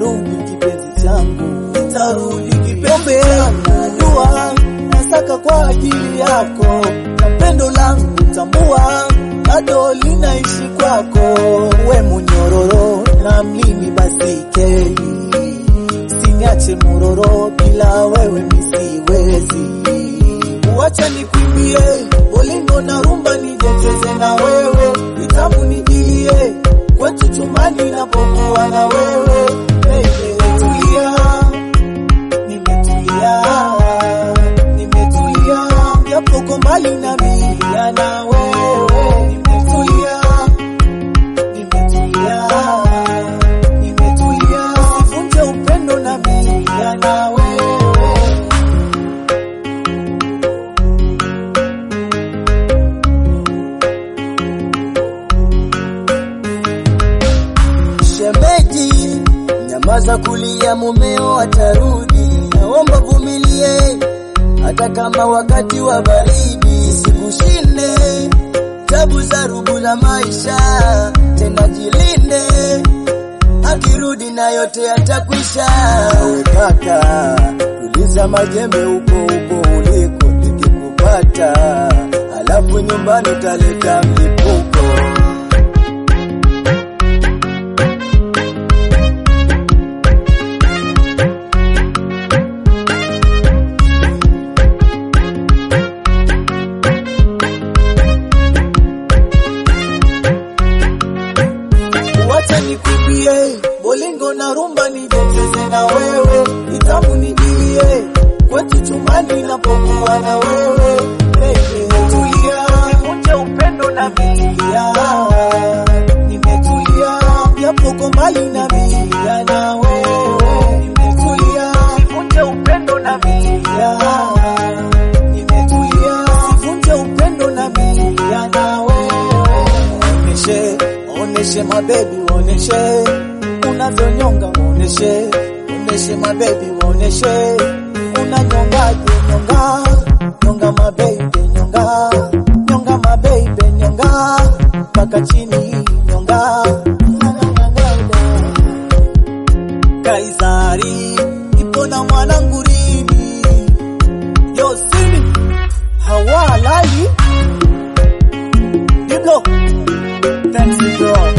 nitarudi kipenzi changu, nitarudi kipenzi changu. Jua nasaka kwa ajili yako, na pendo langu tambua, bado linaishi kwako. We munyororo na mimi basi keli, siniache muroro, bila wewe misiwezi. Wacha nikwimbie bolingo na rumba, nijecheze na wewe, vitamu nijilie kwetu chumani napokuwa na wewe. Baby, tulia, nimetulia, nimetulia, japo uko mbali na mimi na wewe. Nimetulia, nimetulia, nimetulia, sivunje upendo na mimi na wewe. Shemeji, nyamaza kulia, mumeo atarudi. Naomba vumilie, hata kama wakati wa baridi sikushinde. Tabu za rubu la maisha, tena jilinde, akirudi na yote yatakwisha. We kaka, tuliza majembe huko huko uliko, nikikupata alafu nyumbani utaleta mlipuko. Wacha nikumbie bolingo na rumba, nijecheze na wewe, vitamu nijilie kwetu chumani napokuwa na wewe. Baby, tulia, nivunje upendo na milia, nimetulia, japo uko mbali na milia na wewe. Nimetulia, nivunje upendo na milia, nimetulia, sivunje upendo na milia na wewe. Oneshe, oneshe mabebi, oneshe unavyonyonga, oneshe, oneshe mabebi, oneshe unanyongaje, nyonga, nyonga mabebi, nyonga, nyonga mabebi, nyonga mpaka chini, nyonga, Kaisari ipo na mwanangu Rimi, Yosini hawalali Diblo, thanks bro.